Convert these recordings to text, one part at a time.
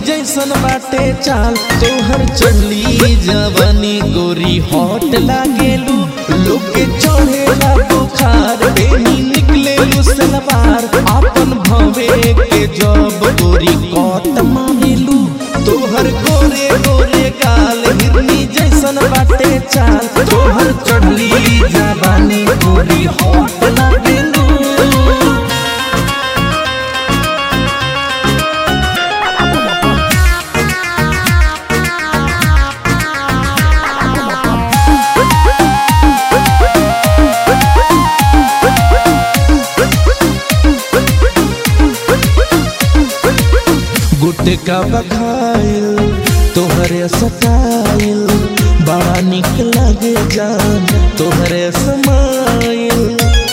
जैसन बाटे चाल तोहर चली जवानी गोरी हॉट लागेलू लोग के चढ़ेला बुखार बेनी निकले सलवार अपन भवे के जब गोरी कट मारेलू तोहर गोरे गोरे गाल हिरनी जैसन बाटे चाल तोहर चढ़ली जवानी गोरी हॉट लागेलू गुटका बखाइल तोहरे सटाइल बड़ा निक लगे जान तोहरे समाइल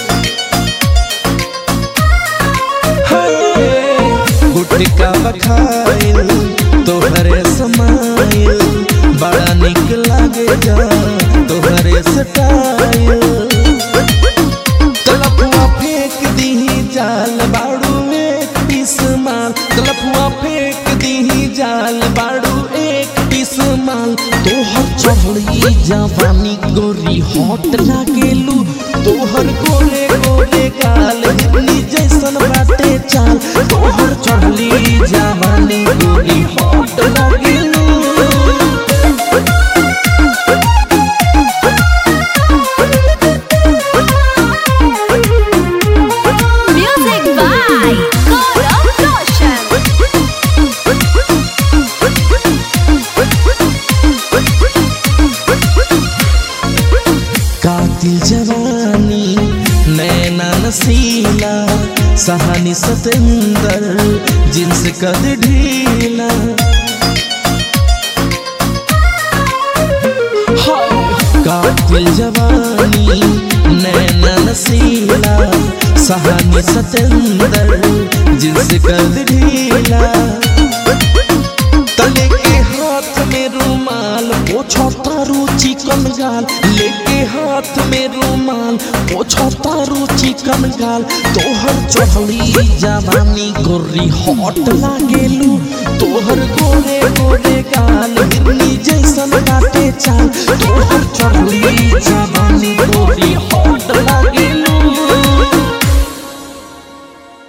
हाय, गुटका बखाइल तोहरे समाइल बड़ा निक लगे जान तोहरे सटाइल तलपुआ फेंक दीही जाल बाड़ू एक पीस माल तलपुआ फेंक दीही जाल बाड़ू एक पीस माल तोहर चढ़ी जवानी गोरी हॉट लागेलू तोहर गोरे गोरे गाल हिरनी जैसन बाटे चाल तोहर चढ़ली जवानी गोरी हॉट लागेलू Music by Gaurav Roshan. कातिल जवानी नैना नसीला सहानी सतेंदर जिन्स कद ढीला कातिल जवानी नैना नसीला सहानी सतेंदर जिन्स कद ढीला तले के हाथ में रुमाल पोछो तारू चिकन गाल लेके हाथ में रुमाल पोछो तारू चिकन गाल तोहर चढ़ली जवानी गोरी हॉट लागेलू तोहर गोरे गोरे गाल हिरनी जैसन काटे चाल तोहर